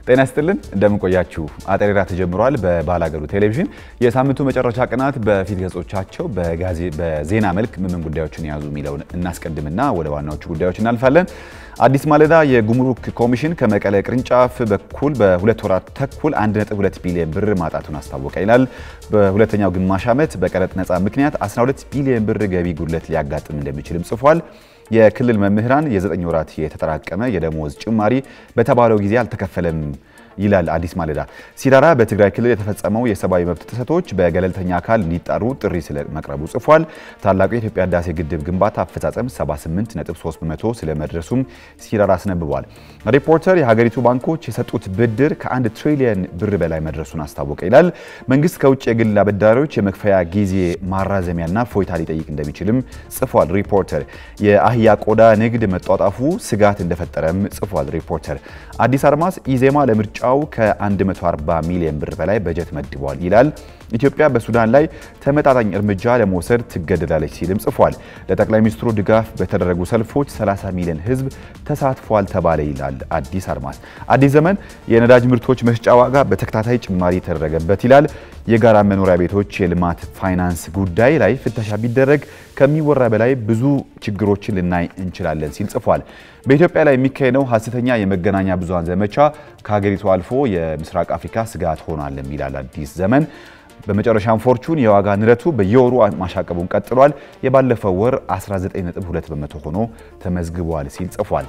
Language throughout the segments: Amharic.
ጤና ይስጥልን እንደምንቆያችሁ አጠሬራ ተጀምሯል። በባላገሩ ቴሌቪዥን የሳምንቱ መጨረሻ ቀናት በፊት ገጾቻቸው በዜና መልክ ምን ምን ጉዳዮችን የያዙ የሚለውን እናስቀድምና ወደ ዋናዎቹ ጉዳዮች እናልፋለን። አዲስ ማለዳ የጉምሩክ ኮሚሽን ከመቀለ ቅርንጫፍ በኩል በሁለት ወራት ተኩል 1.2 ቢሊዮን ብር ማጣቱን አስታወቀ ይላል። በሁለተኛው ግማሽ ዓመት በቀረጥ ነፃ ምክንያት 12 ቢሊዮን ብር ገቢ ጉድለት ሊያጋጥም እንደሚችልም ጽፏል። የክልል መምህራን የዘጠኝ ወራት የተጠራቀመ የደሞዝ ጭማሪ በተባለው ጊዜ አልተከፈለም ይላል አዲስ ማለዳ። ሲራራ በትግራይ ክልል የተፈጸመው የሰብአዊ መብት ጥሰቶች በገለልተኛ አካል እንዲጣሩ ጥሪ ስለመቅረቡ ጽፏል። ታላቁ የኢትዮጵያ ህዳሴ ግድብ ግንባታ አፈጻጸም 78.3 በመቶ ስለመድረሱም ሲራራ አስነብቧል። ሪፖርተር የሀገሪቱ ባንኮች የሰጡት ብድር ከአንድ ትሪሊየን ብር በላይ መድረሱን አስታወቀ ይላል። መንግስት ከውጭ የግል አበዳሪዎች የመክፈያ ጊዜ ማራዘሚያና ፎይታ ሊጠይቅ እንደሚችልም ጽፏል። ሪፖርተር የአህያ ቆዳ ንግድ መጧጣፉ ስጋት እንደፈጠረም ጽፏል። ሪፖርተር አዲስ አድማስ ኢዜማ ለምርጫ ው ከ140 ሚሊዮን ብር በላይ በጀት መድቧል ይላል። ኢትዮጵያ በሱዳን ላይ ተመጣጣኝ እርምጃ ለመውሰድ ትገደዳለች ሲልም ጽፏል። ለጠቅላይ ሚኒስትሩ ድጋፍ በተደረጉ ሰልፎች 30 ሚሊዮን ህዝብ ተሳትፏል ተባለ ይላል አዲስ አድማስ። አዲስ ዘመን የነዳጅ ምርቶች መሸጫ ዋጋ በተከታታይ ጭማሪ ተደረገበት ይላል። የጋራ መኖሪያ ቤቶች የልማት ፋይናንስ ጉዳይ ላይ ፍተሻ ቢደረግ ከሚወራ በላይ ብዙ ችግሮችን ልናይ እንችላለን ሲል ጽፏል። በኢትዮጵያ ላይ የሚካሄደው ሀሰተኛ የመገናኛ ብዙሃን ዘመቻ ከሀገሪቱ አልፎ የምስራቅ አፍሪካ ስጋት ሆኗል ይላል አዲስ ዘመን። በመጨረሻም ፎርቹን የዋጋ ንረቱ በየወሩ ማሻቀቡን ቀጥሏል። የባለፈው ወር 19.2 በመቶ ሆኖ ተመዝግቧል ሲል ጽፏል።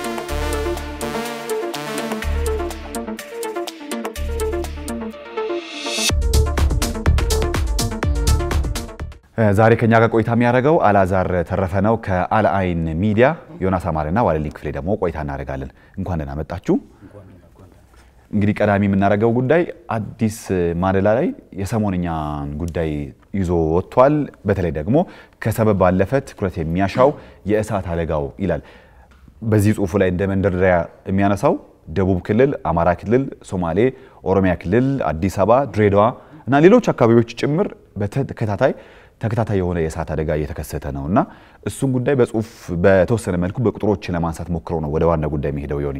ዛሬ ከኛ ጋር ቆይታ የሚያደርገው አላዛር ተረፈ ነው ከአልአይን ሚዲያ። ዮናስ አማረና ዋለልኝ ክፍሌ ደግሞ ቆይታ እናደርጋለን። እንኳን ደህና መጣችሁ። እንግዲህ ቀዳሚ የምናደርገው ጉዳይ አዲስ ማለዳ ላይ የሰሞንኛን ጉዳይ ይዞ ወጥቷል። በተለይ ደግሞ ከሰበብ ባለፈ ትኩረት የሚያሻው የእሳት አደጋው ይላል። በዚህ ጽሁፉ ላይ እንደ መንደርደሪያ የሚያነሳው ደቡብ ክልል፣ አማራ ክልል፣ ሶማሌ፣ ኦሮሚያ ክልል፣ አዲስ አበባ፣ ድሬዳዋ እና ሌሎች አካባቢዎች ጭምር በተከታታይ ተከታታይ የሆነ የእሳት አደጋ እየተከሰተ ነው እና እሱን ጉዳይ በጽሁፍ በተወሰነ መልኩ በቁጥሮች ለማንሳት ሞክረው ነው ወደ ዋና ጉዳይ የሚሄደው ዮኒ።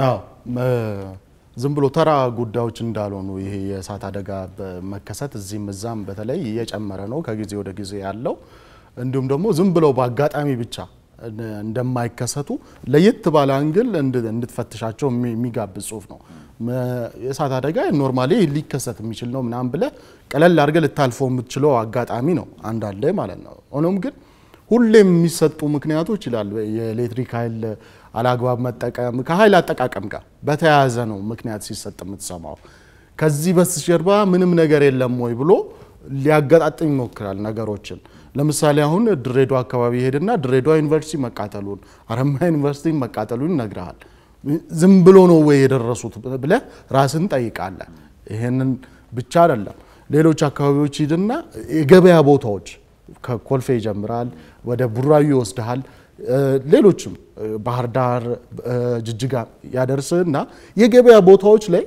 ዝም ብሎ ተራ ጉዳዮች እንዳልሆኑ ይሄ የእሳት አደጋ መከሰት እዚህም እዛም በተለይ እየጨመረ ነው ከጊዜ ወደ ጊዜ ያለው እንዲሁም ደግሞ ዝም ብለው በአጋጣሚ ብቻ እንደማይከሰቱ ለየት ባለ አንግል እንድትፈትሻቸው የሚጋብዝ ጽሁፍ ነው። የእሳት አደጋ ኖርማሊ ሊከሰት የሚችል ነው ምናምን ብለህ ቀለል አድርገህ ልታልፈው የምትችለው አጋጣሚ ነው አንዳንዴ ማለት ነው። ሆኖም ግን ሁሌም የሚሰጡ ምክንያቶች ይላል የኤሌክትሪክ ኃይል አላግባብ መጠቀም ከኃይል አጠቃቀም ጋር በተያያዘ ነው ምክንያት ሲሰጥ የምትሰማው። ከዚህ በስተጀርባ ምንም ነገር የለም ወይ ብሎ ሊያገጣጥም ይሞክራል ነገሮችን። ለምሳሌ አሁን ድሬዳዋ አካባቢ ይሄድና ድሬዳዋ ዩኒቨርሲቲ መቃጠሉን፣ ሀረማያ ዩኒቨርሲቲ መቃጠሉን ይነግርሃል። ዝም ብሎ ነው ወይ የደረሱት ብለህ ራስን ጠይቃለህ። ይሄንን ብቻ አይደለም፣ ሌሎች አካባቢዎች ሂድና የገበያ ቦታዎች ከኮልፌ ይጀምራል፣ ወደ ቡራዩ ይወስድሃል። ሌሎችም ባህር ዳር፣ ጅጅጋ ያደርስና የገበያ ቦታዎች ላይ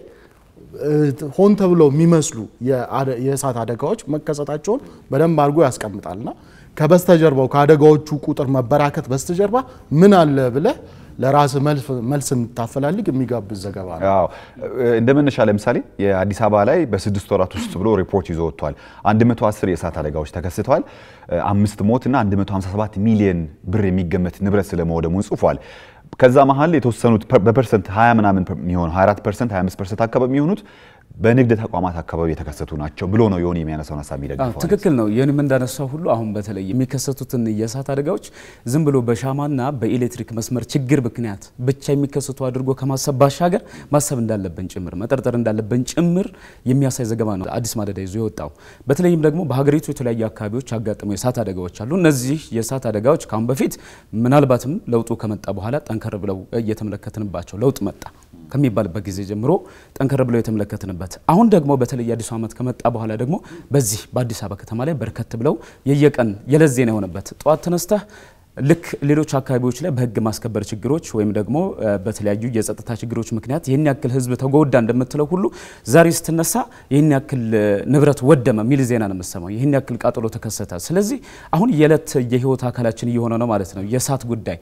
ሆን ተብለው የሚመስሉ የእሳት አደጋዎች መከሰታቸውን በደንብ አድርጎ ያስቀምጣልና ከበስተጀርባው ከአደጋዎቹ ቁጥር መበራከት በስተጀርባ ምን አለ ብለህ ለራስ መልስ እንታፈላልግ የሚጋብዝ ዘገባ ነው። አዎ እንደ መነሻ ለምሳሌ የአዲስ አበባ ላይ በስድስት ወራት ውስጥ ብሎ ሪፖርት ይዞ ወጥቷል። 110 የእሳት አደጋዎች ተከስተዋል። አምስት ሞት እና 157 ሚሊዮን ብር የሚገመት ንብረት ስለመውደሙን ጽፏል። ከዛ መሀል የተወሰኑት በፐርሰንት 20 ምናምን የሚሆኑ 24 ፐርሰንት 25 ፐርሰንት አካባቢ የሚሆኑት በንግድ ተቋማት አካባቢ የተከሰቱ ናቸው ብሎ ነው ዮኒ የሚያነሳውን ሀሳብ የሚደግፈው። ትክክል ነው። ዮኒም እንዳነሳው ሁሉ አሁን በተለይ የሚከሰቱትን የእሳት አደጋዎች ዝም ብሎ በሻማና በኤሌክትሪክ መስመር ችግር ምክንያት ብቻ የሚከሰቱ አድርጎ ከማሰብ ባሻገር ማሰብ እንዳለብን ጭምር መጠርጠር እንዳለብን ጭምር የሚያሳይ ዘገባ ነው አዲስ ማለዳ ይዞ የወጣው። በተለይም ደግሞ በሀገሪቱ የተለያዩ አካባቢዎች ያጋጠሙ የእሳት አደጋዎች አሉ። እነዚህ የእሳት አደጋዎች ከአሁን በፊት ምናልባትም ለውጡ ከመጣ በኋላ ጠንከር ብለው እየተመለከትንባቸው ለውጥ መጣ ከሚባልበት ጊዜ ጀምሮ ጠንከር ብለው የተመለከትንበት አሁን ደግሞ በተለይ አዲሱ ዓመት ከመጣ በኋላ ደግሞ በዚህ በአዲስ አበባ ከተማ ላይ በርከት ብለው የየቀን የዕለት ዜና የሆነበት ጠዋት ተነስተህ ልክ ሌሎች አካባቢዎች ላይ በሕግ ማስከበር ችግሮች ወይም ደግሞ በተለያዩ የጸጥታ ችግሮች ምክንያት ይህን ያክል ሕዝብ ተጎዳ እንደምትለው ሁሉ ዛሬ ስትነሳ ይህን ያክል ንብረት ወደመ የሚል ዜና ነው የምሰማው። ይህን ያክል ቃጠሎ ተከሰተ። ስለዚህ አሁን የዕለት የህይወት አካላችን እየሆነ ነው ማለት ነው የእሳት ጉዳይ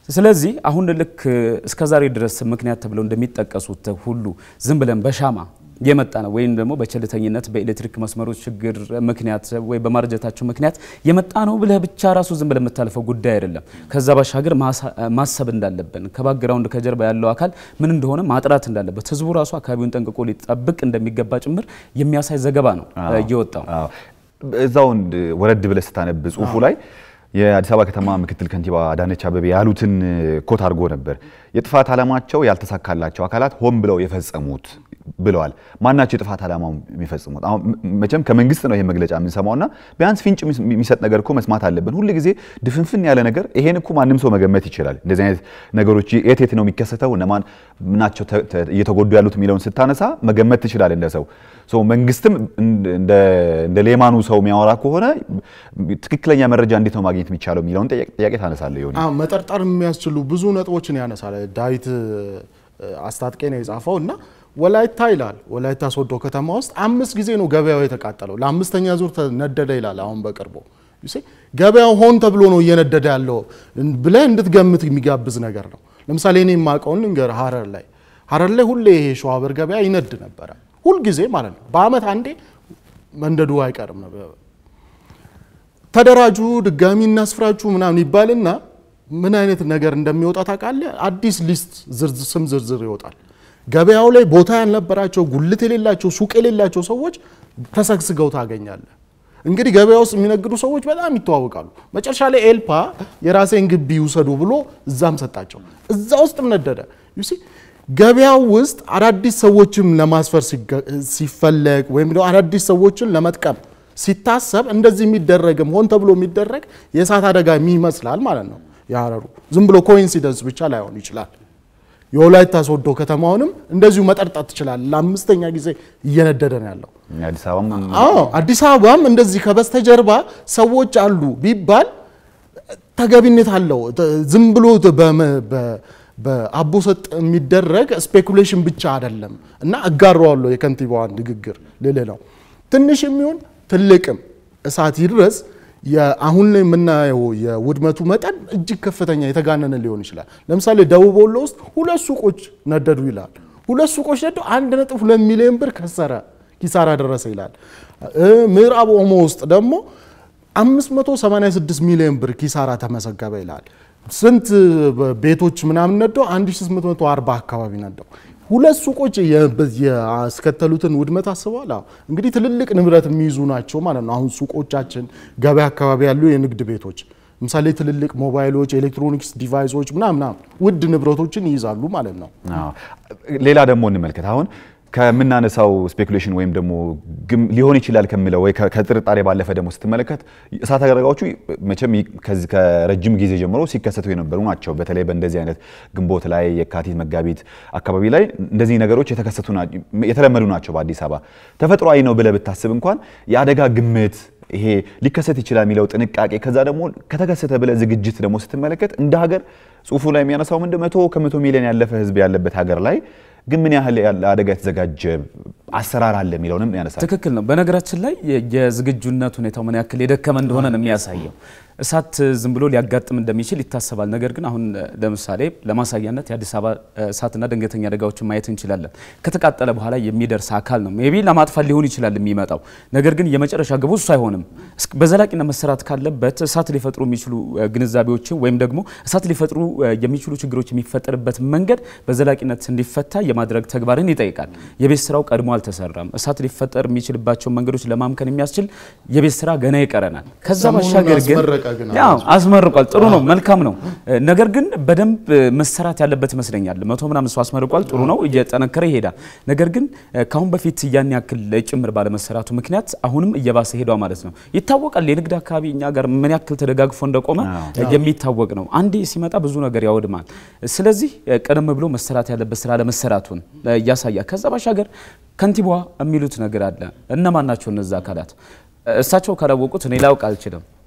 ስለዚህ አሁን ልክ እስከዛሬ ድረስ ምክንያት ተብለው እንደሚጠቀሱት ሁሉ ዝም ብለን በሻማ የመጣ ነው ወይም ደግሞ በቸልተኝነት በኤሌክትሪክ መስመሮች ችግር ምክንያት ወይ በማርጀታቸው ምክንያት የመጣ ነው ብለህ ብቻ ራሱ ዝም ብለህ የምታልፈው ጉዳይ አይደለም። ከዛ ባሻገር ማሰብ እንዳለብን ከባክግራውንድ ከጀርባ ያለው አካል ምን እንደሆነ ማጥራት እንዳለበት ህዝቡ ራሱ አካባቢውን ጠንቅቆ ሊጠብቅ እንደሚገባ ጭምር የሚያሳይ ዘገባ ነው እየወጣው። እዛው ወረድ ብለህ ስታነብ ጽሁፉ ላይ የአዲስ አበባ ከተማ ምክትል ከንቲባ አዳነች አቤቤ ያሉትን ኮት አድርጎ ነበር። የጥፋት ዓላማቸው ያልተሳካላቸው አካላት ሆን ብለው የፈጸሙት ብለዋል። ማናቸው የጥፋት ዓላማው የሚፈጽሙት? አሁን መቼም ከመንግስት ነው ይሄ መግለጫ የምንሰማውና ቢያንስ ፍንጭ የሚሰጥ ነገር እኮ መስማት አለብን። ሁል ጊዜ ድፍንፍን ያለ ነገር ይሄን እኮ ማንም ሰው መገመት ይችላል። እንደዚህ አይነት ነገሮች የት የት ነው የሚከሰተው፣ እነማን ናቸው እየተጎዱ ያሉት የሚለውን ስታነሳ መገመት ትችላል እንደ ሰው። መንግስትም እንደ ሌማኑ ሰው የሚያወራ ከሆነ ትክክለኛ መረጃ እንዴት ነው ማግኘት የሚቻለው የሚለውን ጥያቄ ታነሳለህ። ይሆን መጠርጠር የሚያስችሉ ብዙ ነጥቦችን ያነሳል። ዳዊት አስታጥቄ ነው የጻፈው እና ወላይታ ይላል ወላይታ ሶዶ ከተማ ውስጥ አምስት ጊዜ ነው ገበያው የተቃጠለው። ለአምስተኛ ዙር ተነደደ ይላል። አሁን በቅርቡ ገበያው ሆን ተብሎ ነው እየነደደ ያለው ብለህ እንድትገምት የሚጋብዝ ነገር ነው። ለምሳሌ እኔ የማውቀውን ልንገርህ። ሀረር ላይ ሀረር ላይ ሁሌ ይሄ ሸዋበር ገበያ ይነድ ነበረ፣ ሁልጊዜ ማለት ነው። በአመት አንዴ መንደዱ አይቀርም ነበር። ተደራጁ፣ ድጋሚ እናስፍራችሁ ምናምን ይባልና ምን አይነት ነገር እንደሚወጣ ታውቃለህ? አዲስ ሊስት ስም ዝርዝር ይወጣል። ገበያው ላይ ቦታ ያልነበራቸው ጉልት የሌላቸው ሱቅ የሌላቸው ሰዎች ተሰግስገው ታገኛለህ። እንግዲህ ገበያ ውስጥ የሚነግዱ ሰዎች በጣም ይተዋወቃሉ። መጨረሻ ላይ ኤልፓ የራሴን ግቢ ይውሰዱ ብሎ እዛም ሰጣቸው። እዛ ውስጥም ነደደ። ዩሲ ገበያው ውስጥ አዳዲስ ሰዎችም ለማስፈር ሲፈለግ ወይም ደግሞ አዳዲስ ሰዎችን ለመጥቀም ሲታሰብ እንደዚህ የሚደረግም ሆን ተብሎ የሚደረግ የእሳት አደጋ ይመስላል ማለት ነው። የሀረሩ ዝም ብሎ ኮኢንሲደንስ ብቻ ላይሆን ይችላል። የወላይታ ሶዶ ከተማውንም እንደዚሁ መጠርጠር ትችላል። ለአምስተኛ ጊዜ እየነደደ ነው ያለው። አዲስ አበባም እንደዚህ ከበስተጀርባ ሰዎች አሉ ቢባል ተገቢነት አለው። ዝም ብሎ በአቦ ሰጥ የሚደረግ ስፔኩሌሽን ብቻ አይደለም እና እጋራዋለሁ የከንቲባዋን ንግግር ልል ነው። ትንሽ የሚሆን ትልቅም እሳት ይድረስ አሁን ላይ የምናየው የውድመቱ መጠን እጅግ ከፍተኛ የተጋነነ ሊሆን ይችላል። ለምሳሌ ደቡብ ወሎ ውስጥ ሁለት ሱቆች ነደዱ ይላል። ሁለት ሱቆች ነዱ አንድ ነጥብ ሁለት ሚሊዮን ብር ከሰረ ኪሳራ ደረሰ ይላል። ምዕራብ ኦሞ ውስጥ ደግሞ 586 ሚሊዮን ብር ኪሳራ ተመዘገበ ይላል። ስንት ቤቶች ምናምን ነደው? 1840 አካባቢ ነደው። ሁለት ሱቆች ያስከተሉትን ውድመት አስበዋል። እንግዲህ ትልልቅ ንብረት የሚይዙ ናቸው ማለት ነው። አሁን ሱቆቻችን፣ ገበያ አካባቢ ያሉ የንግድ ቤቶች ለምሳሌ ትልልቅ ሞባይሎች፣ ኤሌክትሮኒክስ ዲቫይሶች ምናምን ውድ ንብረቶችን ይይዛሉ ማለት ነው። ሌላ ደግሞ እንመልከት አሁን ከምናነሳው ስፔኩሌሽን ወይም ደግሞ ሊሆን ይችላል ከሚለው ወይ ከጥርጣሬ ባለፈ ደግሞ ስትመለከት እሳት አደጋዎቹ መቼም ከዚህ ከረጅም ጊዜ ጀምሮ ሲከሰቱ የነበሩ ናቸው። በተለይ በእንደዚህ አይነት ግንቦት ላይ የካቲት፣ መጋቢት አካባቢ ላይ እንደዚህ ነገሮች የተከሰቱ የተለመዱ ናቸው። በአዲስ አበባ ተፈጥሯዊ ነው ብለህ ብታስብ እንኳን የአደጋ ግምት ይሄ ሊከሰት ይችላል የሚለው ጥንቃቄ ከዛ ደግሞ ከተከሰተ ብለህ ዝግጅት ደግሞ ስትመለከት እንደ ሀገር ጽሁፉ ላይ የሚያነሳው ምንድን መቶ ከመቶ ሚሊዮን ያለፈ ህዝብ ያለበት ሀገር ላይ ግን ምን ያህል ለአደጋ የተዘጋጀ አሰራር አለ የሚለውንም ያነሳል። ትክክል ነው። በነገራችን ላይ የዝግጁነት ሁኔታው ምን ያክል የደከመ እንደሆነ ነው የሚያሳየው። እሳት ዝም ብሎ ሊያጋጥም እንደሚችል ይታሰባል። ነገር ግን አሁን ለምሳሌ ለማሳያነት የአዲስ አበባ እሳትና ድንገተኛ አደጋዎችን ማየት እንችላለን። ከተቃጠለ በኋላ የሚደርስ አካል ነው ሜይ ቢ ለማጥፋት ሊሆን ይችላል የሚመጣው። ነገር ግን የመጨረሻ ግቡ እሱ አይሆንም። በዘላቂነት መሰራት ካለበት እሳት ሊፈጥሩ የሚችሉ ግንዛቤዎችን ወይም ደግሞ እሳት ሊፈጥሩ የሚችሉ ችግሮች የሚፈጠርበት መንገድ በዘላቂነት እንዲፈታ የማድረግ ተግባርን ይጠይቃል። የቤት ስራው ቀድሞ አልተሰራም። እሳት ሊፈጠር የሚችልባቸውን መንገዶች ለማምከን የሚያስችል የቤት ስራ ገና ይቀረናል። ከዛ ባሻገር ግን ያው አስመርቋል። ጥሩ ነው፣ መልካም ነው። ነገር ግን በደንብ መሰራት ያለበት ይመስለኛል። መቶ ምናምን ሰው አስመርቋል። ጥሩ ነው፣ እየጠነከረ ይሄዳል። ነገር ግን ከአሁን በፊት ያን ያክል ጭምር ባለመሰራቱ ምክንያት አሁንም እየባሰ ሄዷ ማለት ነው። ይታወቃል። የንግድ አካባቢ እኛ ጋር ምን ያክል ተደጋግፎ እንደቆመ የሚታወቅ ነው። አንዴ ሲመጣ ብዙ ነገር ያወድማል። ስለዚህ ቀደም ብሎ መሰራት ያለበት ስራ ለመሰራቱን እያሳያል። ከዛ ባሻገር ከንቲባዋ የሚሉት ነገር አለ። እነማን ናቸው እነዛ አካላት? እሳቸው ካላወቁት እኔ ላውቅ አልችልም።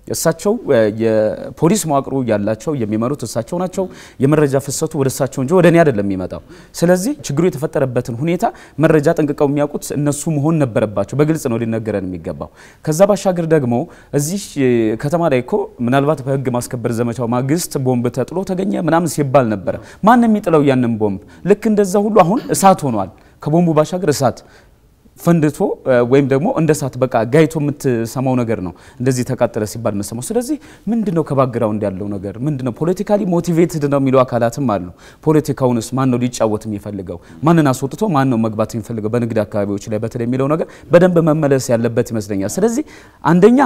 እሳቸው የፖሊስ መዋቅሩ ያላቸው የሚመሩት እሳቸው ናቸው። የመረጃ ፍሰቱ ወደ እሳቸው እንጂ ወደ እኔ አይደለም የሚመጣው። ስለዚህ ችግሩ የተፈጠረበትን ሁኔታ መረጃ ጠንቅቀው የሚያውቁት እነሱ መሆን ነበረባቸው። በግልጽ ነው ሊነገረን የሚገባው። ከዛ ባሻገር ደግሞ እዚህ ከተማ ላይ እኮ ምናልባት በህግ ማስከበር ዘመቻው ማግስት ቦምብ ተጥሎ ተገኘ ምናምን ሲባል ነበረ። ማን የሚጥለው ያንን ቦምብ? ልክ እንደዛ ሁሉ አሁን እሳት ሆኗል። ከቦምቡ ባሻገር እሳት ፈንድቶ ወይም ደግሞ እንደ እሳት በቃ ጋይቶ የምትሰማው ነገር ነው። እንደዚህ ተቃጠለ ሲባል የምትሰማው። ስለዚህ ምንድነው ከባግራውንድ ያለው ነገር ምንድነው? ፖለቲካሊ ሞቲቬትድ ነው የሚሉ አካላትም አሉ። ፖለቲካውንስ ማን ነው ሊጫወት የሚፈልገው? ማንን አስወጥቶ ማን ነው መግባት የሚፈልገው? በንግድ አካባቢዎች ላይ በተለይ የሚለው ነገር በደንብ መመለስ ያለበት ይመስለኛል። ስለዚህ አንደኛ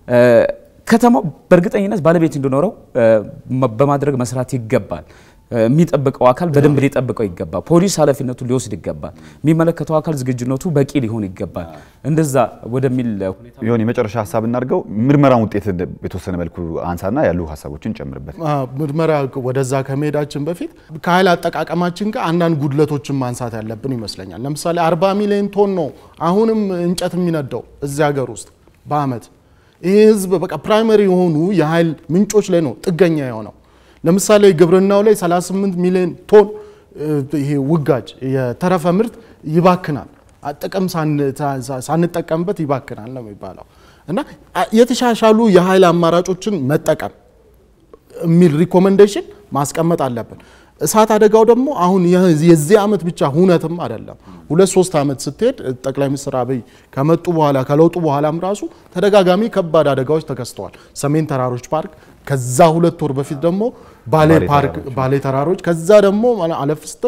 ከተማው በእርግጠኝነት ባለቤት እንዲኖረው በማድረግ መስራት ይገባል። የሚጠብቀው አካል በደንብ ሊጠብቀው ይገባል። ፖሊስ ኃላፊነቱን ሊወስድ ይገባል። የሚመለከተው አካል ዝግጁነቱ በቂ ሊሆን ይገባል። እንደዛ ወደሚል ይሆን የመጨረሻ ሀሳብ እናድርገው። ምርመራን ውጤት የተወሰነ መልኩ አንሳና ያሉ ሀሳቦችን ጨምርበት። ምርመራ ወደዛ ከመሄዳችን በፊት ከኃይል አጠቃቀማችን ጋር አንዳንድ ጉድለቶችን ማንሳት ያለብን ይመስለኛል። ለምሳሌ 40 ሚሊዮን ቶን ነው አሁንም እንጨት የሚነዳው እዚህ ሀገር ውስጥ በአመት። ይህ ህዝብ በቃ ፕራይመሪ የሆኑ የኃይል ምንጮች ላይ ነው ጥገኛ የሆነው። ለምሳሌ ግብርናው ላይ 38 ሚሊዮን ቶን ይሄ ውጋጅ የተረፈ ምርት ይባክናል። ጥቅም ሳንጠቀምበት ይባክናል ነው የሚባለው እና የተሻሻሉ የኃይል አማራጮችን መጠቀም የሚል ሪኮመንዴሽን ማስቀመጥ አለብን። እሳት አደጋው ደግሞ አሁን የዚህ ዓመት ብቻ ሁነትም አይደለም። ሁለት ሶስት ዓመት ስትሄድ ጠቅላይ ሚኒስትር አብይ ከመጡ በኋላ ከለውጡ በኋላም ራሱ ተደጋጋሚ ከባድ አደጋዎች ተከስተዋል። ሰሜን ተራሮች ፓርክ፣ ከዛ ሁለት ወር በፊት ደግሞ ባሌ ፓርክ ባሌ ተራሮች፣ ከዛ ደግሞ አለፍ ስትል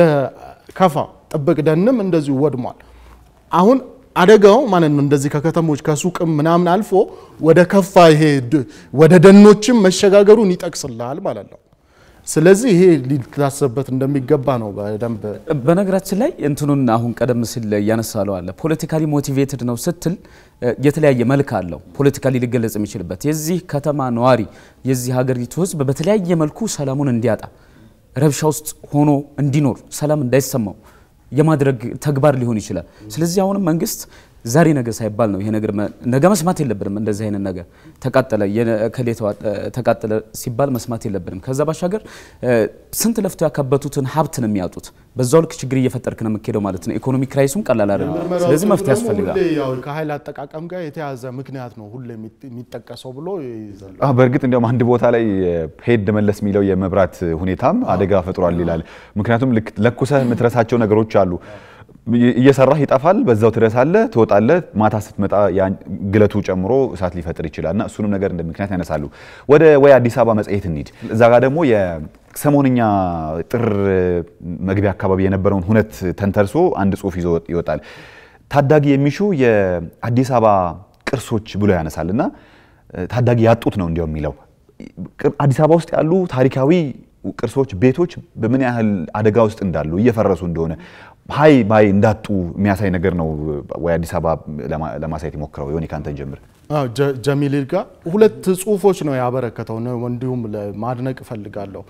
የከፋ ጥብቅ ደንም እንደዚሁ ወድሟል። አሁን አደጋው ማለት ነው እንደዚህ ከከተሞች ከሱቅም ምናምን አልፎ ወደ ከፋ ይሄ ወደ ደኖችም መሸጋገሩን ይጠቅስልሃል ማለት ነው። ስለዚህ ይሄ ሊታሰብበት እንደሚገባ ነው በደንብ በነገራችን ላይ እንትኑን አሁን ቀደም ሲል እያነሳለው አለ ፖለቲካሊ ሞቲቬትድ ነው ስትል የተለያየ መልክ አለው። ፖለቲካሊ ሊገለጽ የሚችልበት የዚህ ከተማ ነዋሪ የዚህ ሀገሪቱ ሕዝብ በተለያየ መልኩ ሰላሙን እንዲያጣ ረብሻ ውስጥ ሆኖ እንዲኖር ሰላም እንዳይሰማው የማድረግ ተግባር ሊሆን ይችላል። ስለዚህ አሁንም መንግስት ዛሬ ነገ ሳይባል ነው ይሄ ነገር ነገ መስማት የለብንም። እንደዚህ አይነት ነገር ተቃጠለ የከሌ ተቃጠለ ሲባል መስማት የለብንም። ከዛ ባሻገር ስንት ለፍቶ ያካበቱትን ሀብት ነው የሚያጡት። በዛው ልክ ችግር እየፈጠርክ ነው የምትሄደው ማለት ነው። ኢኮኖሚ ክራይሱም ቀላል አይደለም። ስለዚህ መፍትሄ ያስፈልጋል። ከኃይል አጠቃቀም ጋር የተያዘ ምክንያት ነው ሁሌ የሚጠቀሰው ብሎ ይይዛል። በእርግጥ እንዲያውም አንድ ቦታ ላይ ሄድ መለስ የሚለው የመብራት ሁኔታም አደጋ ፈጥሯል ይላል። ምክንያቱም ለኩሰህ የምትረሳቸው ነገሮች አሉ እየሰራህ ይጠፋል። በዛው ትረሳለህ፣ ትወጣለህ። ማታ ስትመጣ ግለቱ ጨምሮ እሳት ሊፈጥር ይችላል እና እሱንም ነገር እንደ ምክንያት ያነሳሉ። ወደ ወይ አዲስ አበባ መጽሔት እንሂድ። እዛ ጋር ደግሞ የሰሞንኛ ጥር መግቢያ አካባቢ የነበረውን ሁነት ተንተርሶ አንድ ጽሑፍ ይዞ ይወጣል። ታዳጊ የሚሹ የአዲስ አበባ ቅርሶች ብሎ ያነሳል እና ታዳጊ ያጡት ነው እንዲያው የሚለው አዲስ አበባ ውስጥ ያሉ ታሪካዊ ቅርሶች፣ ቤቶች በምን ያህል አደጋ ውስጥ እንዳሉ እየፈረሱ እንደሆነ ሀይ ባይ እንዳጡ የሚያሳይ ነገር ነው። ወይ አዲስ አበባ ለማሳየት የሞክረው የሆነ ካንተን ጀምር። ጀሚል ጋ ሁለት ጽሁፎች ነው ያበረከተው። እንዲሁም ማድነቅ እፈልጋለሁ።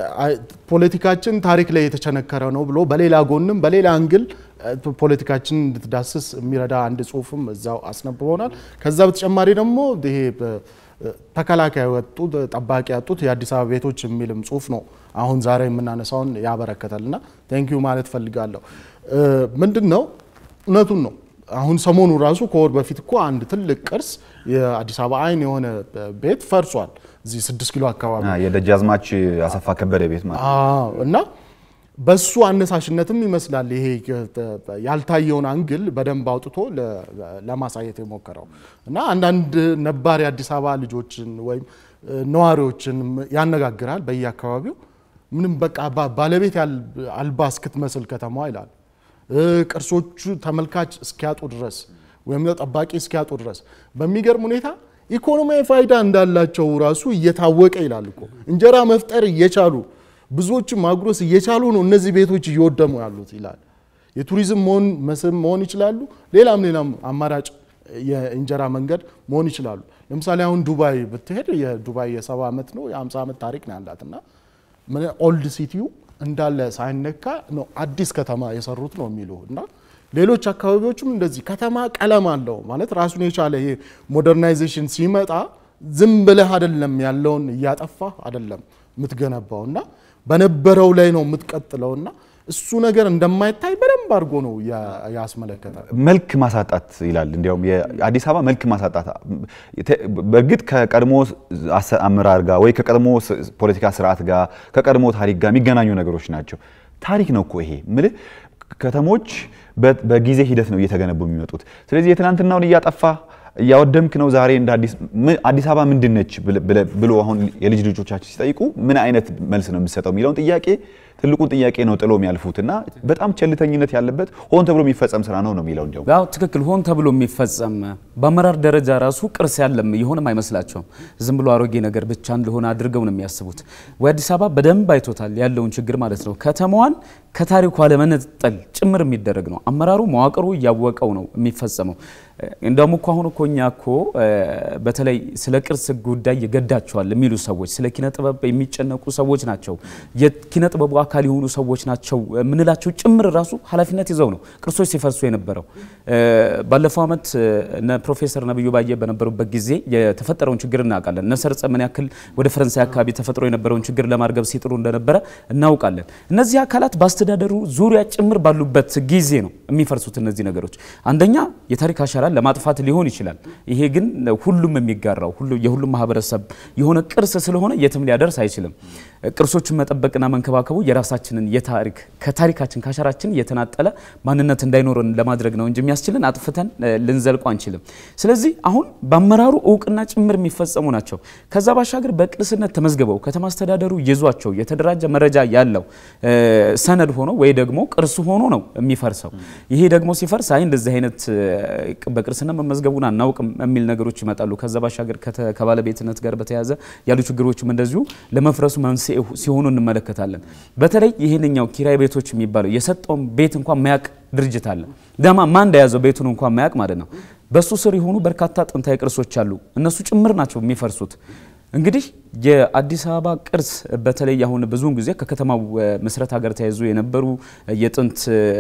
ፖለቲካችን ታሪክ ላይ የተቸነከረ ነው ብሎ በሌላ ጎንም በሌላ አንግል ፖለቲካችን እንድትዳስስ የሚረዳ አንድ ጽሁፍም እዛው አስነብበናል። ከዛ በተጨማሪ ደግሞ ይሄ ተከላካይ ያጡት ጠባቂ ያጡት የአዲስ አበባ ቤቶች የሚልም ጽሁፍ ነው አሁን ዛሬ የምናነሳውን ያበረከተልና ቴንኪዩ ማለት ፈልጋለሁ። ምንድን ነው እውነቱን ነው። አሁን ሰሞኑ ራሱ ከወር በፊት እኮ አንድ ትልቅ ቅርስ የአዲስ አበባ አይን የሆነ ቤት ፈርሷል። እዚህ ስድስት ኪሎ አካባቢ የደጃዝማች አሰፋ ከበደ ቤት ማለት እና በሱ አነሳሽነትም ይመስላል ይሄ ያልታየውን አንግል በደንብ አውጥቶ ለማሳየት የሞከረው እና አንዳንድ ነባር የአዲስ አበባ ልጆችን ወይም ነዋሪዎችን ያነጋግራል። በየአካባቢው ምንም በቃ ባለቤት አልባ እስክትመስል ከተማዋ ይላል። ቅርሶቹ ተመልካች እስኪያጡ ድረስ ወይም ጠባቂ እስኪያጡ ድረስ በሚገርም ሁኔታ ኢኮኖሚያዊ ፋይዳ እንዳላቸው ራሱ እየታወቀ ይላል እኮ እንጀራ መፍጠር እየቻሉ ብዙዎቹ ማጉረስ እየቻሉ ነው እነዚህ ቤቶች እየወደሙ ያሉት ይላል። የቱሪዝም መሆን መስህብ መሆን ይችላሉ። ሌላም ሌላም አማራጭ የእንጀራ መንገድ መሆን ይችላሉ። ለምሳሌ አሁን ዱባይ ብትሄድ የዱባይ የሰባ ዓመት ነው የአምሳ ዓመት ታሪክ ነው ያላት እና ኦልድ ሲቲው እንዳለ ሳይነካ ነው አዲስ ከተማ የሰሩት ነው የሚሉ እና ሌሎች አካባቢዎችም እንደዚህ ከተማ ቀለም አለው ማለት ራሱን የቻለ ይሄ ሞደርናይዜሽን ሲመጣ ዝም ብለህ አይደለም ያለውን እያጠፋህ አይደለም የምትገነባው እና በነበረው ላይ ነው የምትቀጥለው እና እሱ ነገር እንደማይታይ በደንብ አድርጎ ነው ያስመለከታል። መልክ ማሳጣት ይላል። እንዲያውም የአዲስ አበባ መልክ ማሳጣት በእርግጥ ከቀድሞ አመራር ጋር ወይ ከቀድሞ ፖለቲካ ስርዓት ጋር ከቀድሞ ታሪክ ጋር የሚገናኙ ነገሮች ናቸው። ታሪክ ነው እኮ ይሄ ምልህ ከተሞች በጊዜ ሂደት ነው እየተገነቡ የሚመጡት። ስለዚህ የትናንትናውን እያጠፋ እያወደምክ ነው ዛሬ እንደ አዲስ አበባ ምንድን ነች ብሎ አሁን የልጅ ልጆቻችን ሲጠይቁ ምን አይነት መልስ ነው የምትሰጠው የሚለውን ጥያቄ ትልቁን ጥያቄ ነው ጥሎ የሚያልፉት እና በጣም ቸልተኝነት ያለበት ሆን ተብሎ የሚፈጸም ስራ ነው ነው የሚለው እንዲያው ያው ትክክል ሆን ተብሎ የሚፈጸም በአመራር ደረጃ ራሱ ቅርስ ያለም የሆነም አይመስላቸውም። ዝም ብሎ አሮጌ ነገር ብቻ እንደሆነ አድርገው ነው የሚያስቡት። ወይ አዲስ አበባ በደንብ አይቶታል ያለውን ችግር ማለት ነው። ከተማዋን ከታሪኳ ለመነጠል ጭምር የሚደረግ ነው። አመራሩ መዋቅሩ እያወቀው ነው የሚፈጸመው። እንደውም እኮ አሁን እኮ እኛ እኮ በተለይ ስለ ቅርስ ጉዳይ ይገዳቸዋል የሚሉ ሰዎች ስለ ኪነ ጥበብ የሚጨነቁ ሰዎች ናቸው፣ የኪነ ጥበቡ አካል የሆኑ ሰዎች ናቸው የምንላቸው ጭምር ራሱ ኃላፊነት ይዘው ነው ቅርሶች ሲፈርሱ የነበረው። ባለፈው ዓመት እነ ፕሮፌሰር ነብዩ ባየ በነበሩበት ጊዜ የተፈጠረውን ችግር እናውቃለን። እነ ሰርጸ ምን ያክል ወደ ፈረንሳይ አካባቢ ተፈጥሮ የነበረውን ችግር ለማርገብ ሲጥሩ እንደነበረ እናውቃለን። እነዚህ አካላት በአስተዳደሩ ዙሪያ ጭምር ባሉበት ጊዜ ነው የሚፈርሱት እነዚህ ነገሮች። አንደኛ የታሪክ አሻራ ለማጥፋት ሊሆን ይችላል። ይሄ ግን ሁሉም የሚጋራው የሁሉም ማህበረሰብ የሆነ ቅርስ ስለሆነ የትም ሊያደርስ አይችልም። ቅርሶችን መጠበቅና መንከባከቡ የራሳችንን የታሪክ ከታሪካችን ከአሻራችን የተናጠለ ማንነት እንዳይኖረን ለማድረግ ነው እንጂ የሚያስችልን አጥፍተን ልንዘልቁ አንችልም። ስለዚህ አሁን በአመራሩ እውቅና ጭምር የሚፈጸሙ ናቸው። ከዛ ባሻገር በቅርስነት ተመዝግበው ከተማ አስተዳደሩ ይዟቸው የተደራጀ መረጃ ያለው ሰነድ ሆኖ ወይ ደግሞ ቅርሱ ሆኖ ነው የሚፈርሰው። ይሄ ደግሞ ሲፈርስ አይ እንደዚህ አይነት በቅርስነት መመዝገቡን አናውቅም የሚል ነገሮች ይመጣሉ። ከዛ ባሻገር ከባለቤትነት ጋር በተያያዘ ያሉ ችግሮችም እንደዚሁ ለመፍረሱ መንስኤ ሲሆኑ እንመለከታለን። በተለይ ይህንኛው ኪራይ ቤቶች የሚባለው የሰጠውን ቤት እንኳን ማያቅ ድርጅት አለ። ደማ ማን እንደያዘው ቤቱን እንኳን ማያቅ ማለት ነው። በሱ ስር የሆኑ በርካታ ጥንታዊ ቅርሶች አሉ። እነሱ ጭምር ናቸው የሚፈርሱት። እንግዲህ የአዲስ አበባ ቅርስ በተለይ አሁን ብዙውን ጊዜ ከከተማው ምስረታ ጋር ተያይዞ የነበሩ የጥንት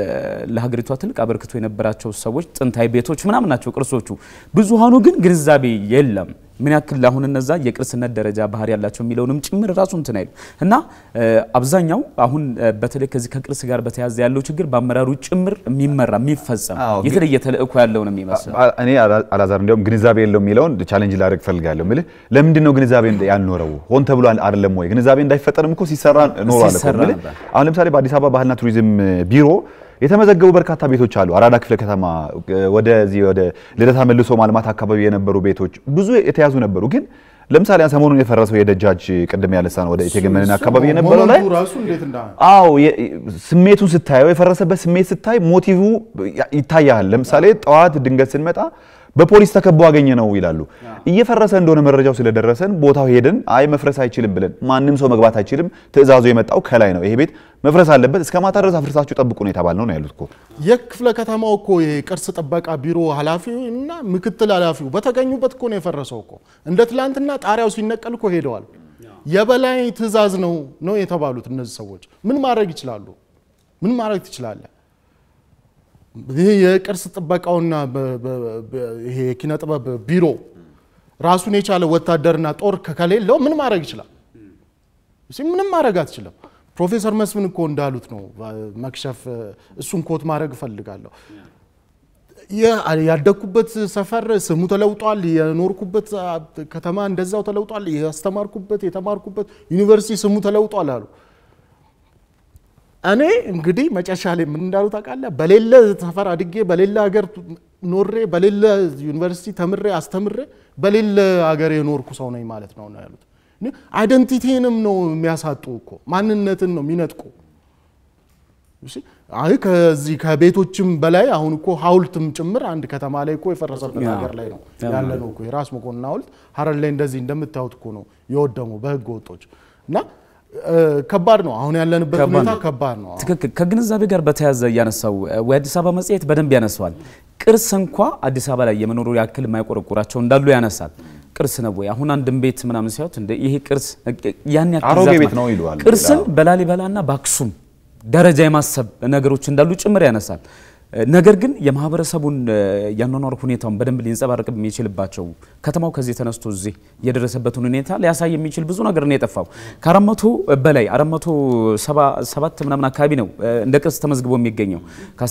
ለሀገሪቷ ትልቅ አበርክቶ የነበራቸው ሰዎች ጥንታዊ ቤቶች ምናምን ናቸው ቅርሶቹ። ብዙሃኑ ግን ግንዛቤ የለም ምን ያክል አሁን እነዛ የቅርስነት ደረጃ ባህሪ ያላቸው የሚለውንም ጭምር ራሱ እንትን አይሉ እና አብዛኛው አሁን በተለይ ከዚህ ከቅርስ ጋር በተያያዘ ያለው ችግር በአመራሩ ጭምር የሚመራ የሚፈጸም የተለየ ተልእኮ ያለው ነው የሚመስለው። እኔ አላዛር እንዲያውም ግንዛቤ የለው የሚለውን ቻሌንጅ ላደርግ ፈልጋለሁ። ምልህ ለምንድን ነው ግንዛቤ ያልኖረው? ሆን ተብሎ አይደለም ወይ? ግንዛቤ እንዳይፈጠርም እኮ ሲሰራ ኖሯል እኮ። ምልህ አሁን ለምሳሌ በአዲስ አበባ ባህልና ቱሪዝም ቢሮ የተመዘገቡ በርካታ ቤቶች አሉ። አራዳ ክፍለ ከተማ ወደዚህ ወደ ልደታ መልሶ ማልማት አካባቢ የነበሩ ቤቶች ብዙ የተያዙ ነበሩ። ግን ለምሳሌ ሰሞኑን የፈረሰው የደጃጅ ቅድም ያነሳ ነው ወደ እቴጌመነን አካባቢ የነበረው ላይ አዎ፣ ስሜቱን ስታየው የፈረሰበት ስሜት ስታይ ሞቲቭ ይታያል። ለምሳሌ ጠዋት ድንገት ስንመጣ በፖሊስ ተከቦ አገኘ ነው ይላሉ። እየፈረሰ እንደሆነ መረጃው ስለደረሰን ቦታው ሄደን አይ መፍረስ አይችልም ብለን ማንም ሰው መግባት አይችልም፣ ትዕዛዙ የመጣው ከላይ ነው፣ ይሄ ቤት መፍረስ አለበት፣ እስከ ማታ ድረስ አፍርሳችሁ ጠብቁ ነው የተባልነው ነው ያሉት እኮ። የክፍለ ከተማው እኮ የቅርስ ጥበቃ ቢሮ ኃላፊው እና ምክትል ኃላፊው በተገኙበት እኮ ነው የፈረሰው እኮ። እንደ ትላንትና ጣሪያው ሲነቀል እኮ ሄደዋል። የበላይ ትዕዛዝ ነው ነው የተባሉት እነዚህ ሰዎች። ምን ማድረግ ይችላሉ? ምን ማድረግ ትችላለህ? ይሄ የቅርስ ጥበቃውና ይሄ የኪነ ጥበብ ቢሮ ራሱን የቻለ ወታደርና ጦር ከሌለው ምን ማድረግ ይችላል? ምንም ማድረግ አትችልም። ፕሮፌሰር መስፍን እኮ እንዳሉት ነው መክሸፍ። እሱን ኮት ማድረግ እፈልጋለሁ። ያደግኩበት ሰፈር ስሙ ተለውጧል። የኖርኩበት ከተማ እንደዛው ተለውጧል። ያስተማርኩበት የተማርኩበት ዩኒቨርሲቲ ስሙ ተለውጧል አሉ። እኔ እንግዲህ መጨረሻ ላይ ምን እንዳሉ ታውቃለህ? በሌለ ሰፈር አድጌ በሌለ ሀገር ኖሬ በሌለ ዩኒቨርሲቲ ተምሬ አስተምሬ በሌለ ሀገር የኖርኩ ሰው ነኝ ማለት ነው ነው ያሉት። አይደንቲቲንም ነው የሚያሳጡ እኮ ማንነትን ነው የሚነጥቁ። አይ ከዚህ ከቤቶችም በላይ አሁን እኮ ሐውልትም ጭምር አንድ ከተማ ላይ እኮ የፈረሰበት ሀገር ላይ ነው ያለ ነው እኮ የራስ መኮንን ሐውልት ሀረር ላይ እንደዚህ እንደምታዩት እኮ ነው የወደሙ በህገ ወጦች እና ከባድ ነው። አሁን ያለንበት ሁኔታ ከባድ ነው። ትክክል። ከግንዛቤ ጋር በተያያዘ እያነሳው ወይ አዲስ አበባ መጽሔት በደንብ ያነሳዋል። ቅርስ እንኳ አዲስ አበባ ላይ የመኖሩ ያክል የማይቆረቁራቸው እንዳሉ ያነሳል። ቅርስ ነው ወይ አሁን አንድም ቤት ምናምን ሲያዩት እንደ ይሄ ቅርስ ያን ያክል አሮጌ ዛት ቤት ነው ይለዋል። ቅርስን በላሊበላና በአክሱም ደረጃ የማሰብ ነገሮች እንዳሉ ጭምር ያነሳል። ነገር ግን የማህበረሰቡን ያኗኗር ሁኔታውን በደንብ ሊንጸባረቅ የሚችልባቸው ከተማው ከዚህ ተነስቶ እዚህ የደረሰበትን ሁኔታ ሊያሳይ የሚችል ብዙ ነገር ነው የጠፋው። ከአራት መቶ በላይ አራት መቶ ሰባት ምናምን አካባቢ ነው እንደ ቅርስ ተመዝግቦ የሚገኘው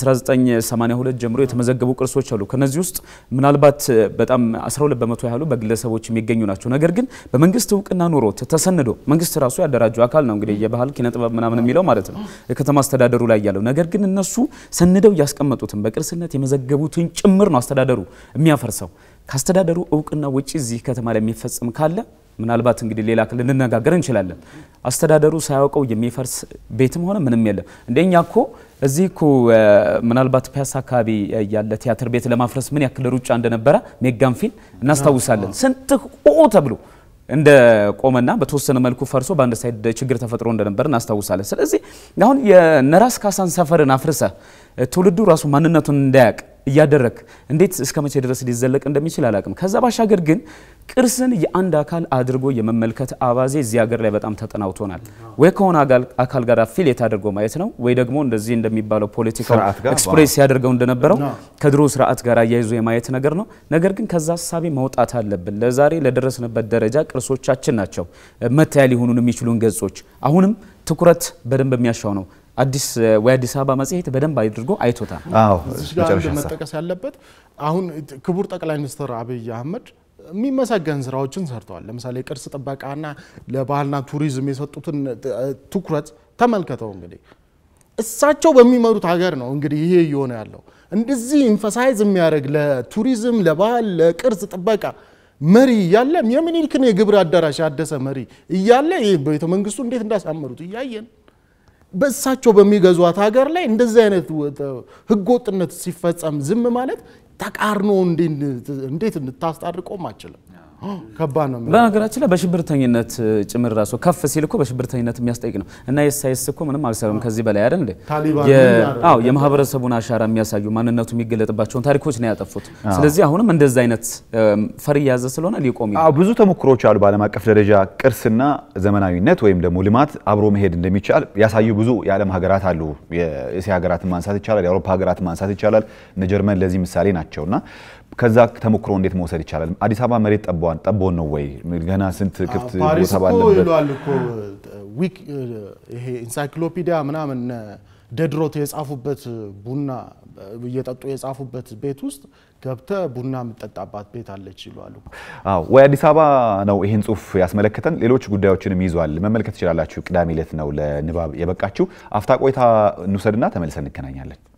ከ1982 ጀምሮ የተመዘገቡ ቅርሶች አሉ። ከነዚህ ውስጥ ምናልባት በጣም 12 በመቶ ያህሉ በግለሰቦች የሚገኙ ናቸው። ነገር ግን በመንግስት እውቅና ኖሮት ተሰንዶ መንግስት ራሱ ያደራጀው አካል ነው እንግዲህ የባህል ኪነጥበብ ምናምን የሚለው ማለት ነው የከተማ አስተዳደሩ ላይ ያለው ነገር ግን እነሱ ሰንደው እያስቀመጡትን በቅርስነት የመዘገቡትን ጭምር ነው አስተዳደሩ የሚያፈርሰው። ከአስተዳደሩ እውቅና ውጪ እዚህ ከተማ ላይ የሚፈጽም ካለ ምናልባት እንግዲህ ሌላ ክልል ልነጋገር እንችላለን። አስተዳደሩ ሳያውቀው የሚፈርስ ቤትም ሆነ ምንም የለም። እንደኛ እኮ እዚህ እኮ ምናልባት ፒያሳ አካባቢ ያለ ቲያትር ቤት ለማፍረስ ምን ያክል ሩጫ እንደነበረ ሜጋን ፊልም እናስታውሳለን። ስንት ኦ ተብሎ እንደ ቆመና በተወሰነ መልኩ ፈርሶ በአንድ ሳይድ ችግር ተፈጥሮ እንደነበር እናስታውሳለን። ስለዚህ አሁን የነራስ ካሳን ሰፈርን አፍርሰ ትውልዱ ራሱ ማንነቱን እንዳያውቅ እያደረግ እንዴት እስከ መቼ ድረስ ሊዘለቅ እንደሚችል አላቅም። ከዛ ባሻገር ግን ቅርስን የአንድ አካል አድርጎ የመመልከት አባዜ እዚህ ሀገር ላይ በጣም ተጠናውቶናል። ወይ ከሆነ አካል ጋር አፊሌት አድርጎ ማየት ነው፣ ወይ ደግሞ እንደዚህ እንደሚባለው ፖለቲካው ስርዓት ጋር ኤክስፕሬስ ያደርገው እንደነበረው ከድሮ ስርዓት ጋር አያይዞ የማየት ነገር ነው። ነገር ግን ከዛ ሀሳቤ መውጣት አለብን። ለዛሬ ለደረስንበት ደረጃ ቅርሶቻችን ናቸው መታያ ሊሆኑን የሚችሉን ገጾች። አሁንም ትኩረት በደንብ የሚያሻው ነው። አዲስ ወይ አዲስ አበባ መጽሔት በደንብ አድርጎ አይቶታል። አዎ እዚህ ጋር መጨረሻ አንድ ሀሳብ መጠቀስ ያለበት አሁን ክቡር ጠቅላይ ሚኒስትር አብይ አህመድ የሚመሰገን ስራዎችን ሰርተዋል። ለምሳሌ ቅርስ ጥበቃና ለባህልና ቱሪዝም የሰጡትን ትኩረት ተመልከተው። እንግዲህ እሳቸው በሚመሩት ሀገር ነው እንግዲህ ይሄ እየሆነ ያለው። እንደዚህ ኢንፈሳይዝ የሚያደርግ ለቱሪዝም፣ ለባህል፣ ለቅርስ ጥበቃ መሪ እያለ የሚኒልክን የግብር አዳራሽ ያደሰ መሪ እያለ ይህ ቤተ መንግስቱ እንዴት እንዳሳመሩት እያየን በእሳቸው በሚገዟት ሀገር ላይ እንደዚህ አይነት ህገወጥነት ሲፈጸም ዝም ማለት ተቃርኖ እንዴት እንታስታርቆም አችልም። ከባድ ነው። በነገራችን ላይ በሽብርተኝነት ጭምር ራሱ ከፍ ሲል እኮ በሽብርተኝነት የሚያስጠይቅ ነው እና የሳይስ እኮ ምንም አልሰሩም ከዚህ በላይ አይደል እንዴ? ታሊባን የ- ምን ያደርጋል? አዎ የማህበረሰቡን አሻራ የሚያሳዩ ማንነቱ የሚገለጥባቸውን ታሪኮች ነው ያጠፉት። ስለዚህ አሁንም እንደዚህ አይነት ፈር እየያዘ ስለሆነ ሊቆም አዎ ብዙ ተሞክሮች አሉ። በዓለም አቀፍ ደረጃ ቅርስና ዘመናዊነት ወይም ደግሞ ልማት አብሮ መሄድ እንደሚቻል ያሳዩ ብዙ የዓለም ሀገራት አሉ። የእስያ ሀገራትን ማንሳት ይቻላል። የአውሮፓ ሀገራትን ማንሳት ይቻላል። እነ ጀርመን ለዚህ ምሳሌ ናቸው እና ከዛ ተሞክሮ እንዴት መውሰድ ይቻላል? አዲስ አበባ መሬት ጠቧን ጠቦን ነው ወይ ገና ስንት ክፍት ፓሪስ ቦታ እኮ ባለበት ይሏል እኮ ዊክ ይሄ ኢንሳይክሎፒዲያ ምናምን ደድሮት የጻፉበት ቡና እየጠጡ የጻፉበት ቤት ውስጥ ገብተ ቡና የምጠጣባት ቤት አለች ይሏሉ። አዎ ወይ አዲስ አበባ ነው ይህን ጽሁፍ ያስመለከተን። ሌሎች ጉዳዮችንም ይዟል። መመልከት ትችላላችሁ። ቅዳሜ ዕለት ነው ለንባብ የበቃችሁ። አፍታ ቆይታ እንውሰድና ተመልሰን እንገናኛለን።